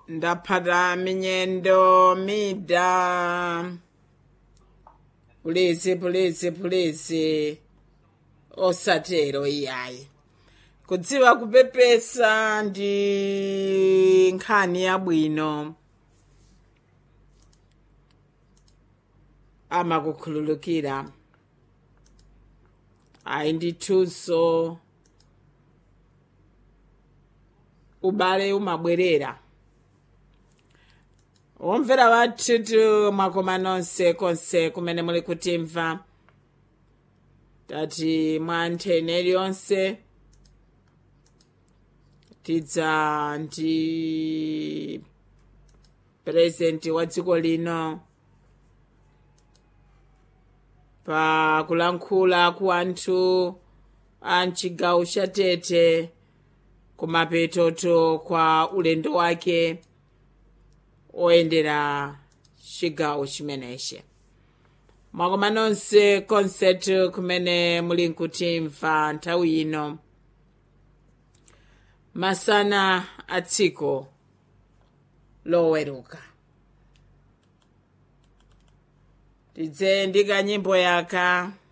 ndaphata minyendo mida pulisi pulisi pulisi osatero iyayi kudziwa kupepesa ndi nkhani yabwino amakukhululukira ayi ndithunso ubale umabwerera womvera wathutu mwakoma nonse konse kumene muli kutimva tati mwa nthene iliyonse tidza ndi purezidenti wa dziko lino pa kulankhula ku anthu a mchigawo cha tete kumapetoto kwa ulendo wake oyendera chigawo chimenechi mwakoma nonse konsetu kumene muli nkutimva nthawi ino masana a tsiku loweruka tidze ndi kanyimbo yaka